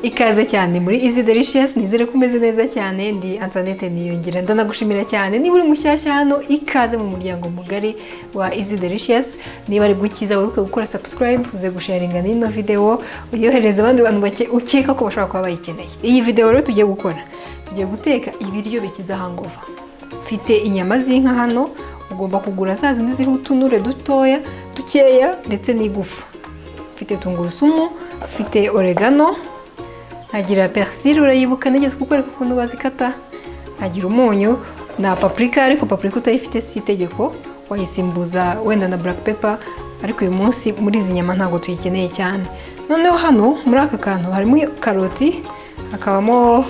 ikaze cyane muri izi delicious nizere ko umeze neza cyane ndi Antoinette Niyongira ndanagushimira cyane niba uri mushyashya hano ikaze mu muryango mugari wa izi delicious niba ari bwikiza wibuke gukora subscribe uze gusharinga n'ino video uyohereza abandi bantu bake ukeka ko bashobora kuba bayikeneye iyi video rero tugiye gukora tugiye guteka ibiryo bikiza hangova mfite inyama z'inka hano ugomba kugura za zindi ziriho utunure dutoya dukeya ndetse n'igufa mfite tungurusumu mfite oregano nkagira perisire urayibuka nigeze kuko ukuntu bazikata nkagira umunyu na papurika ariko papurika utayifite si itegeko wayisimbuza wenda na buraka pepa ariko uyu munsi muri izi nyama ntabwo tuyikeneye cyane noneho hano muri aka kantu harimo karoti hakabamo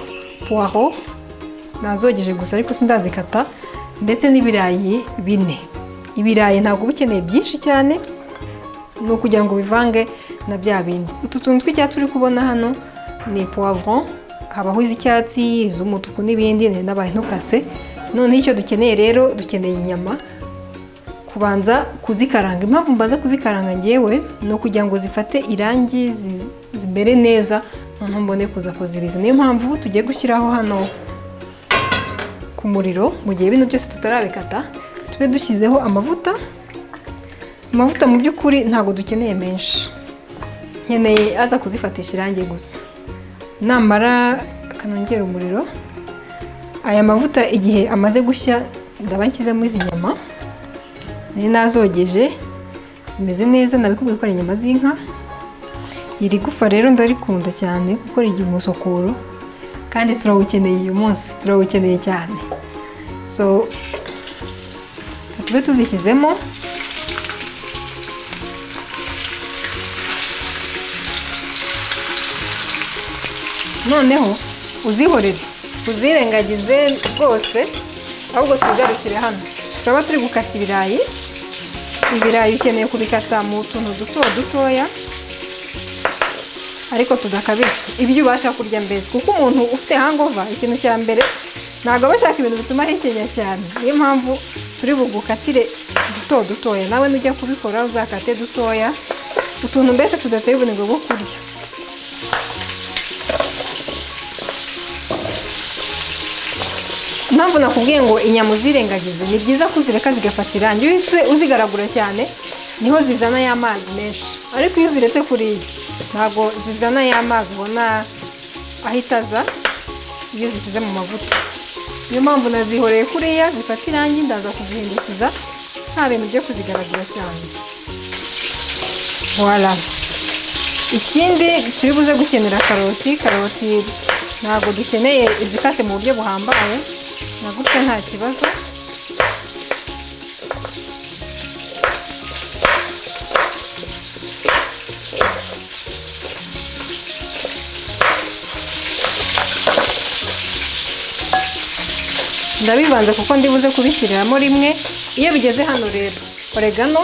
puwaro nazogeje gusa ariko sindazikata ndetse n'ibirayi bine ibirayi ntabwo uba ukeneye byinshi cyane ni ukugira ngo bivange na bya bindi utu tuntu tw'icyatsi uri kubona hano ni puwavuro habaho iz'icyatsi iz'umutuku n'ibindi n'abaye ntukase noneho icyo dukeneye rero dukeneye inyama kubanza kuzikaranga impamvu mbanza kuzikaranga ngewe ni ukugira ngo zifate irangi zimere neza noneho mbone kuza kuzibiza niyo mpamvu tugiye gushyiraho hano ku muriro mu gihe bino byose tutarabikata tube dushyizeho amavuta amavuta mu by'ukuri ntabwo dukeneye menshi nkeneye aza kuzifatisha irangi gusa namara akanongera umuriro aya mavuta igihe amaze gushya ndaba nshyizemo izi nyama nari nazogeje zimeze neza nabikubwiye ko ari inyama z'inka iri gufa rero ndarikunda cyane kuko rigira umusokoro kandi turawukeneye uyu munsi turawukeneye cyane so tube tuzishyizemo noneho uzihorere uzirengagize rwose ahubwo twigarukire hano turaba turi gukata ibirayi ibirayi ukeneye kubikata mu tuntu duto dutoya ariko tudakabije ibyo ubasha kurya mbese kuko umuntu ufite hangova ikintu cya mbere ntabwo aba ashaka ibintu bituma ahekenya cyane niyo mpamvu turi bugukatire duto dutoya nawe nujya kubikora uzakate dutoya utuntu mbese tudateye ubunebwe bwo kurya impamvu nakubwiye ngo inyama uzirengagize ni byiza ko uzireka zigafata irangi iyo uzigaragura cyane niho zizana ya mazi menshi ariko iyo uziretse kuriya ntabwo zizana ya mazi ubona ahita aza iyo zishyize mu mavuta niyo mpamvu nazihoreye kuriya zifata irangi ndaza kuzihindukiza nta bintu byo kuzigaragura cyane wara ikindi turi buze gukenera karoti karoti ntabwo dukeneye izikase mu buryo buhambaye na gutya nta kibazo ndabibanza kuko ndibuze kubishyiriramo rimwe iyo bigeze hano rero oregano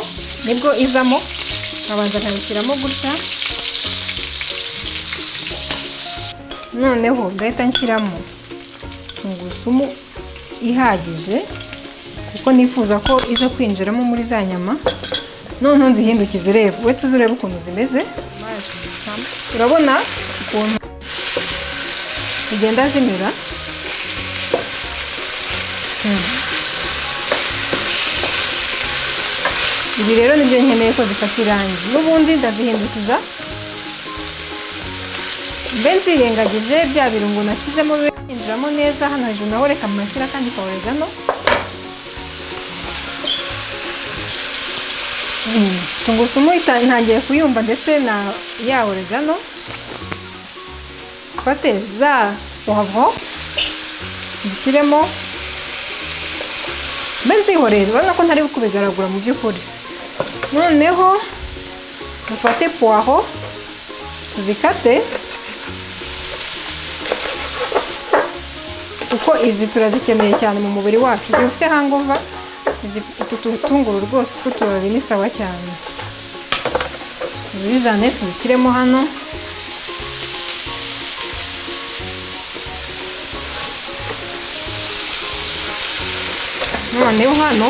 nibwo izamo nkabanza nkabishyiramo gutya noneho ndahita nshyiramo tungurusumu ihagije kuko nifuza ko iza kwinjiramo muri za nyama noneho nzihindukize reba we tuzurebe ukuntu zimeze urabona ukuntu zigenda zimera ibi rero nibyo nkeneye ko zifata irangi n'ubundi ndazihindukiza mbe nzirengagije bya birungo nashyizemo bibe byinjiramo neza hano hejuru naho reka mashyira kandi kaworegano tungurusumu ntangiye kuyumva ndetse na ya oregano fate za puwavuro zishyiremo mbe nzihorere urabona ko ntari kubigaragura mu by'ukuri noneho dufate puwaro tuzikate kuko izi turazikeneye cyane mu mubiri wacu igihe ufite hangova utu tutunguru rwose tw'utubabi ni sawa cyane tuzizane tuzishyiremo hano noneho hano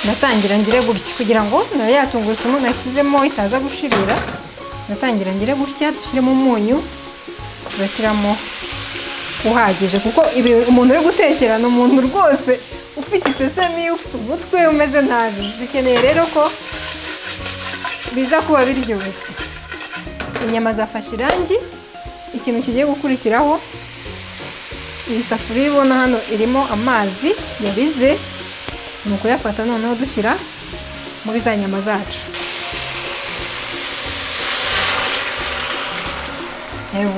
ndatangira ngire gutya kugira ngo na ya tungurusumu nashyizemo itaza gushirira natangira ngira gutya dushyiremo umunyu tugashyiramo uhagije kuko ibi umuntu uri gutekera ni umuntu rwose ufite isesemi ufite umutwe umeze nabi dukeneye rero ko biza kuba biryoshye inyama zafashe irangi ikintu kigiye gukurikiraho iyi safuriya ubona hano irimo amazi yabize ni ukuyafata noneho dushyira muri za nyama zacu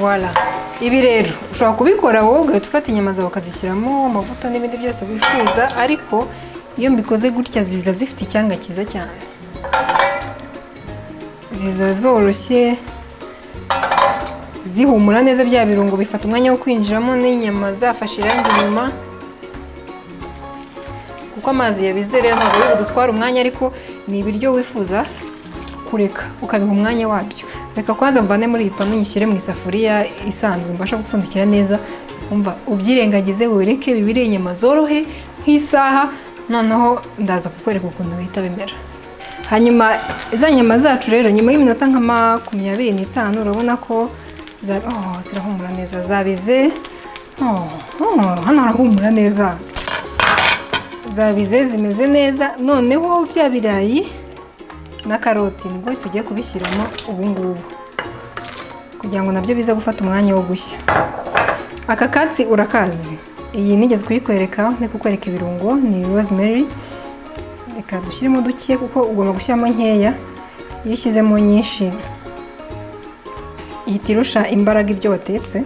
voilà ibi rero ushobora kubikora wowe ugahita ufata inyama zawe ukazishyiramo amavuta n'ibindi byose wifuza ariko iyo mbikoze gutya ziza zifite icyanga cyiza cyane ziza zoroshye zihumura neza bya birungo bifata umwanya wo kwinjiramo n'inyama zafashe irangi inyuma kuko amazi yabize rero ntabwo bidutwara umwanya ariko ni ibiryo wifuza kureka ukabiha umwanya wabyo reka kwanza mvane muri iyi panu nyishyire mu isafuriya isanzwe mbasha gupfundikira neza umva ubyirengagize wereke bibire inyama zorohe nk'isaha noneho ndaza kukwereka ukuntu bihita bimera hanyuma za nyama zacu rero nyuma y'iminota nka makumyabiri n'itanu urabona ko za- oh, zirahumura neza zabize oh, oh, hano harahumura neza zabize zimeze neza noneho bya birayi na karoti nibwo tugiye kubishyiramo ubu ngubu kugira ngo nabyo bize gufata umwanya wo gushya aka katsi urakazi iyi nigeze kuyikwereka ndi kukwereka ibirungo ni rosemary reka dushyiremo duke kuko ugomba gushyiramo nkeya iyo ushyizemo nyinshi ihita irusha imbaraga ibyo watetse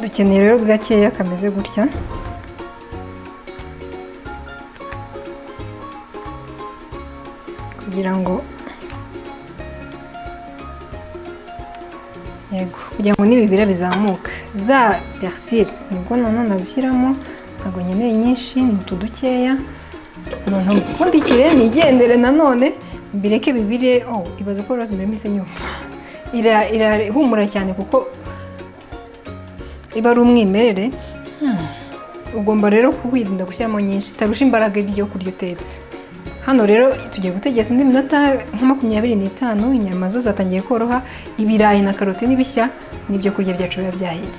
dukeneye rero gakeya kameze gutya kugira ngo yego kugira ngo n'ibibira bizamuka za persile nibwo nanone nazishyiramo ntabwo nkeneye nyinshi ni utu dukeya noneho mpfundikire nigendere nanone mbireke bibire oh ibaze ko rose mbere nyumva Ira- irahumura cyane kuko iba ari umwimerere Hmm. ugomba rero kwirinda gushyiramo nyinshi itarusha imbaraga ibyo kurya utetse hano rero tugiye gutegeza indi minota nka makumyabiri n'itanu inyama zo zatangiye koroha ibirayi na karoti n'ibishya n'ibyo kurya byacu biba byahiye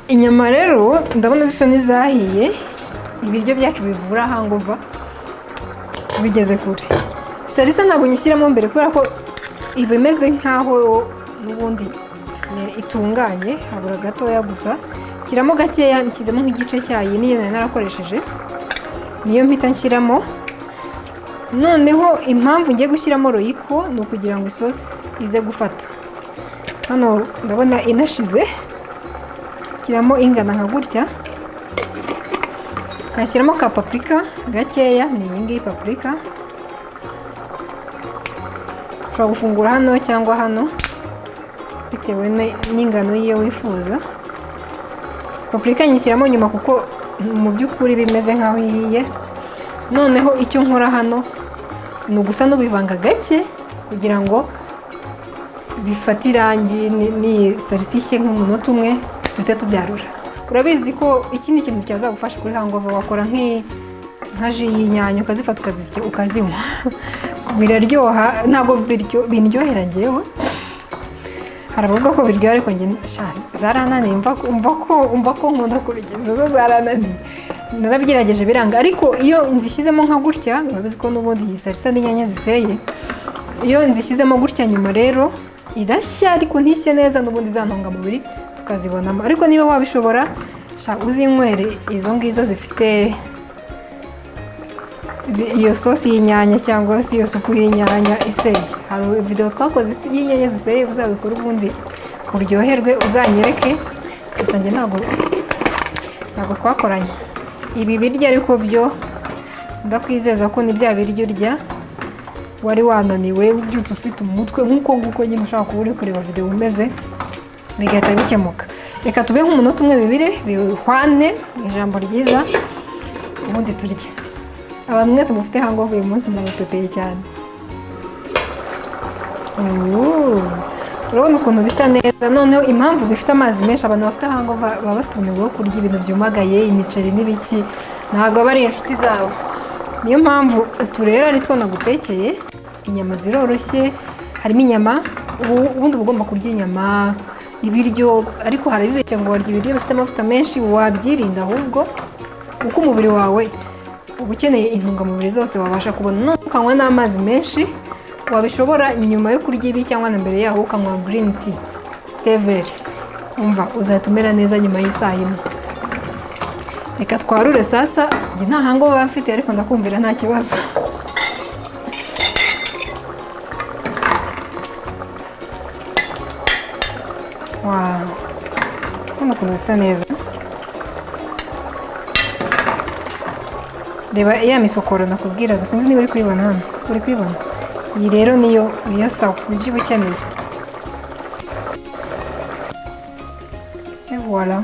inyama rero ndabona zisa n'izahiye ibiryo byacu bivura hanguva bigeze kure salisa ntabwo nyishyiramo mbere kubera ko iba imeze nk'aho n'ubundi eh, itunganye habura gatoya gusa nshyiramo gakeya nshyizemo nk'igice cyayo niyo nari narakoresheje niyo mpita nshyiramo noneho impamvu ngiye gushyiramo royiko ni ukugira ngo isosi ize gufata hano ndabona inashize shyiramo ingana nka gutya nkashyiramo ka paprika gakeya ni iyi ngiyi paprika ushobora gufungura hano cyangwa hano bitewe ni- n'ingano y'iyo wifuza paprika nyishyiramo nyuma kuko mu by'ukuri bimeze nk'aho ihiye noneho icyo nkora hano ni ugusa n'ubivanga gake kugira ngo bifate irangi ni- ni salisi ishye nk'umunota umwe duhite tubyarura urabizi ko iki ni ikintu cyazagufasha kuri hangover wakora nk'i- nka ji y'inyanya ukazifata ukazisya ukazinywa biraryoha ntabwo biryo- bindyohera njyewe hari abavuga ko biryoha ariko njye shana zarananiye umva ko umva ko umva ko nkunda kurugeza zo zarananiye narabigerageje biranga ariko iyo nzishyizemo nka gutya urabizi ko n'ubundi iyi salisa n'inyanya ziseye iyo nzishyizemo gutya nyuma rero irashya ariko ntishye neza n'ubundi za ntungamubiri tukazibonamo ariko niba wabishobora sha uzinywere izo ngizo zifite zi- iyo sosi y'inyanya cyangwa se iyo supu y'inyanya iseye hari videwo twakoze isi- y'inyanya ziseye uzabikora ubundi uryoherwe uzanyereke gusa njye ntabwo ntabwo twakoranye ibi biryo ariko byo ndakwizeza ko ni bya biryo urya wari wananiwe ubyutse ufite umutwe nk'uko nguko nyine ushaka kuba uri kureba videwo umeze bigahita bikemuka reka tube nk'umunota umwe bibire bihwane ni ijambo ryiza ubundi turye abantu mwese mufite hangover uyu munsi ndabapepeye cyane Ooh, urabona ukuntu bisa neza noneho impamvu bifite amazi menshi abantu bafite hangover baba bafite umuriro wo kurya ibintu byumagaye imiceri n'ibiki ntabwo aba ari inshuti zawe niyo mpamvu utu rero ari two nagutekeye inyama ziroroshye harimo inyama ubu ubundi uba ugomba kurya inyama ibiryo ariko harabibeshya ngo warya ibiryo bifite amavuta menshi wabyirinda ahubwo uko umubiri wawe uba ukeneye intungamubiri zose wabasha kubona none ukanywa n'amazi menshi wabishobora nyuma yo kurya ibi cyangwa na mbere yaho ukanywa girini ti teveri umva uzahita umera neza nyuma y'isaha imwe reka twarure sasa njye nta hango baba bafite ariko ndakumvira nta kibazo wawu hano ukuntu bisa neza reba ya misokoro nakubwiraga sinzi niba uri kuyibona hano uri kuyibona iyi rero niyo niyo sawa nibyo uba ukeneye Et voilà.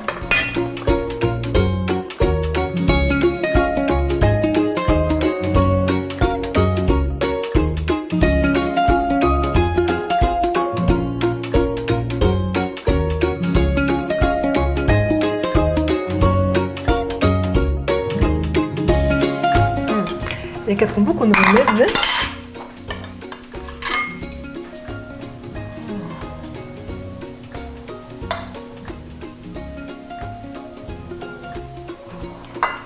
Reka twumve ukuntu bimeze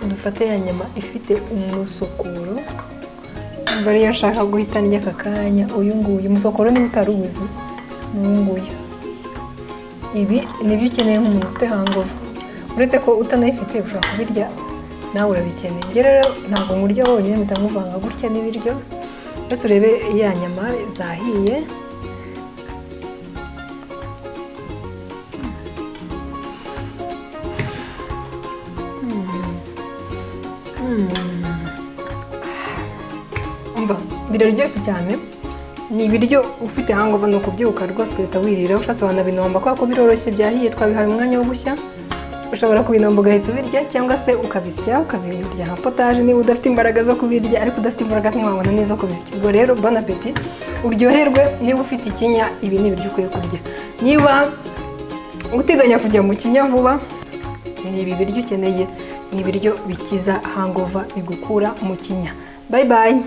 dufate ya nyama ifite umusokoro mba ariyo nshaka guhita ndya aka kanya uyu nguyu umusokoro niba utaruzi ni uyu nguyu ibi ni byo ukeneye nk'umuntu ufite hangovu uretse ko utanayifite ushobora kubirya nawe urabikeneye njye rero ntabwo nkurya wonyine mpita nkuvanga gutya n'ibiryo rero turebe ya nyama zahiye umva biraryoshye cyane ni ibiryo ufite hangover ni ukubyuka rwose ugahita wirira ushatse wanabinomba kubera ko biroroshye byahiye twabihaye umwanya wo gushya ushobora kubinomba ugahita ubirya cyangwa se ukabisya ukabirya nka potaje niba udafite imbaraga zo kubirya ariko udafite imbaraga ntiwabona n'izo kubisya ubwo rero bon appetit uryoherwe niba ufite ikinya ibi ni ibiryo ukwiye kurya niba uteganya kujya mu kinya vuba ni ibi biryo ukeneye ni ibiryo bikiza hangover bigukura mu kinya bayi bayi